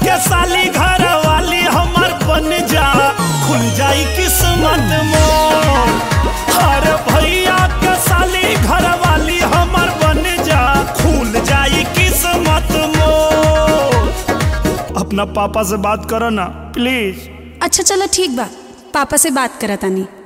के साली घर वाली हमर बन जा खुल जाई किस्मत मोर अरे भैया के साली घर वाली हमर बन जा खुल जाई किस्मत मोर अपना पापा से बात करो ना प्लीज अच्छा चलो ठीक बा पापा से बात करत तानी